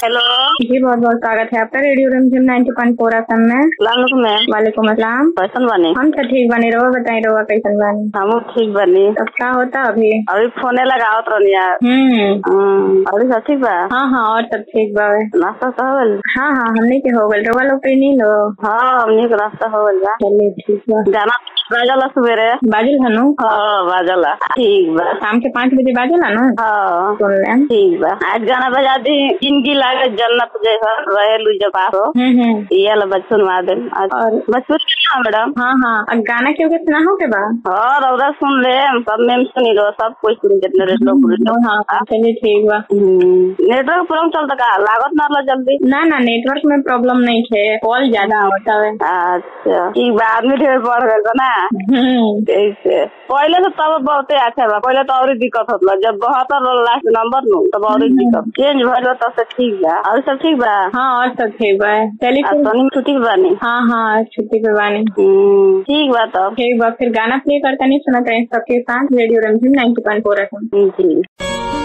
hello जी बहुत बहुत स्वागत है आपका radio Rimjhim ninety point four F में सलाम में वालेकुम अस्सलाम कैसन बनी हम तो ठीक बनी रहो बताई रहो कैसन बनी हम ठीक बनी अब क्या होता अभी अभी फोने लगावत रहनी यार हम्म हम्म, अभी सब ठीक बा हाँ हाँ और सब ठीक बा नाश्ता तो हो गइल हाँ हाँ हमने के हो गल रवा लोग पे नहीं लो हाँ हमनी के नाश्ता हो गइल बा चलिए ठीक बा गाना बाजला सवेरे बाजिल हनु हाँ बाजला ठीक बा शाम के पाँच बजे बाजिला ना हाँ सुन लें ठीक बा आज गाना बजा दी जिंदगी लागे जन्नत जैसा रहे लू जब पास हो हम्म हम्म ये ला बच सुनवा दे और बचपन सुना मैडम हाँ हाँ अब गाना क्यों के सुना हो के बा हाँ रौदा सुन ले सब में सुनी लो सब कोई सुन जितने रेट लोग हाँ हाँ चलिए ठीक बा नेटवर्क प्रॉब्लम चलता का लागत ना ला जल्दी ना ना नेटवर्क में प्रॉब्लम नहीं है कॉल ज्यादा होता है अच्छा ठीक बा आदमी ढेर बढ़ गए बा ना हम्म ऐसे पहले से तब बहुते अच्छा बा पहले तो और ही दिक्कत होता जब बहत्तर लास्ट नंबर नु तब और ही दिक्कत चेंज भइल बा तब से ठीक बा और सब ठीक बा हाँ और सब ठीक बा चलिए आ फिर सोनी में छुट्टी पे बानी हाँ हाँ छुट्टी पे बानी हम्म, ठीक बा तब ठीक बा फिर गाना प्ले करता नहीं सुना करें सबके साथ रेडियो रंजीम नाइन्टी पॉइंट फोर एफ जी